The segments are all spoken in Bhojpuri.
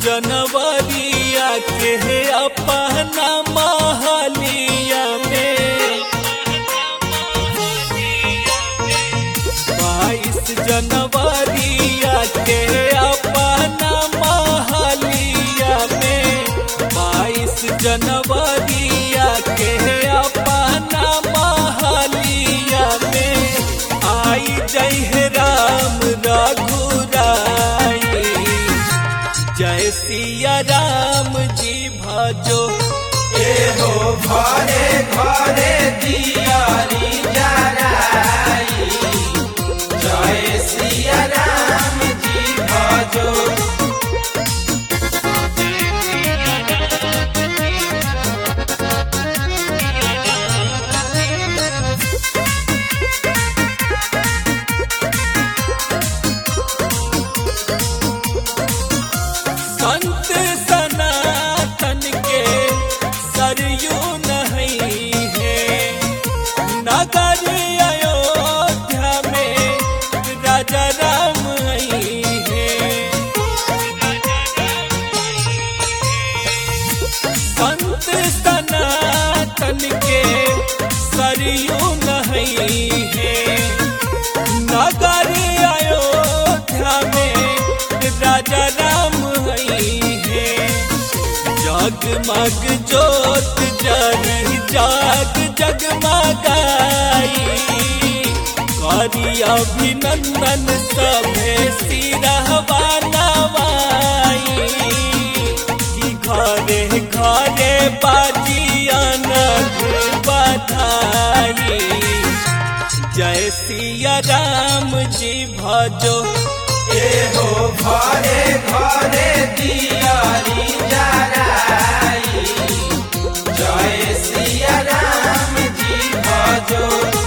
जनवरिया के अपना महलिया में बाईस जनवरिया के अपना महलिया में बाईस जनवरिया के अपना महलिया में आई जय राम रघुराई जय सिया राम जी भजो ए हो घरे घरे दियारी जराई जय सिया राम जी भजो संत सनातन के सरयू नहीं है नगर अयोध्या में राजा राम आई है संत सनातन के सरयू नहीं है नगर अयोध्या में राजा राम हई है जगमग जोत जरी जाग जगमगाई करी अभिनंदन सभे सिरहवा नवाई कि घरे घरे बाजियन बधाई जय सिया राम जी भजो ए हो घरे घरे दियारी जराई जय सिया राम जी भजो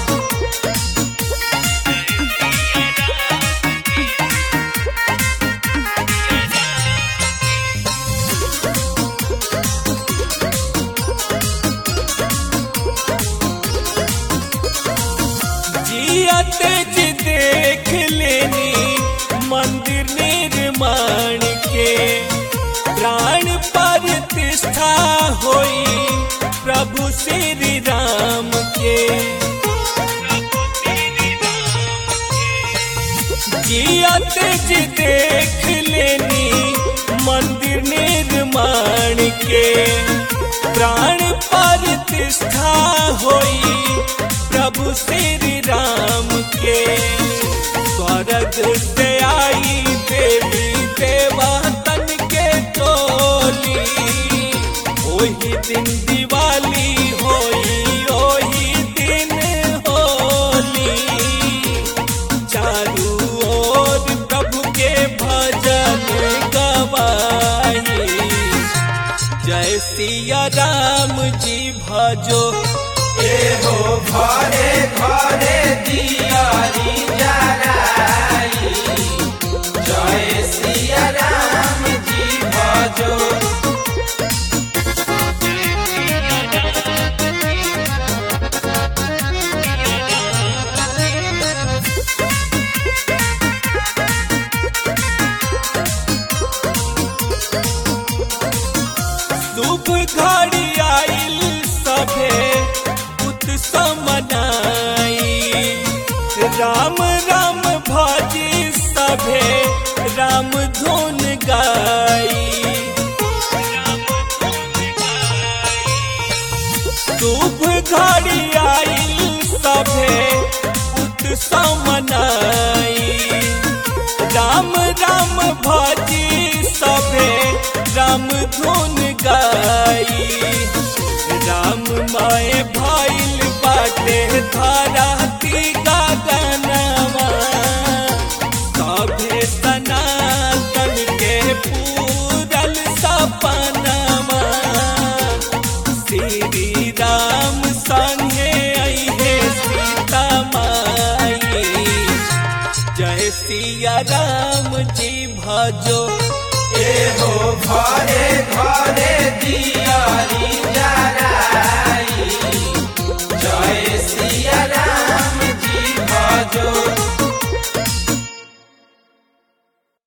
जियत जी देख लेनी मंदिर निर्माण के प्राण प्रतिष्ठा होई प्रभु श्री राम के जियत जी देख लेनी मंदिर निर्माण के प्राण प्रतिष्ठा होई प्रभु श्री राम के स्वर्ग से आई देवी देवतन के टोली ओही दिन दिवाली होई ओही दिन होली चारू ओर प्रभु के भजन गवाई जय सिया राम जी भजो ए हो घरे घरे दियारी जराई जय सिया राम जी भजो शुभ घड़ी आइल सभे उत्सव मनाई राम राम भाजी सभे राम धुन गाई शुभ घड़ी आइल सभे उत्सव मनाई राम राम भाजी सभे राम धुन गाई राम माए भाइल बाटे धारा का गनवा सभे सनातन के पूरल सपनवा श्री राम संगे अहे सीता माई जय सिया राम जी भजो ए हो घरे घरे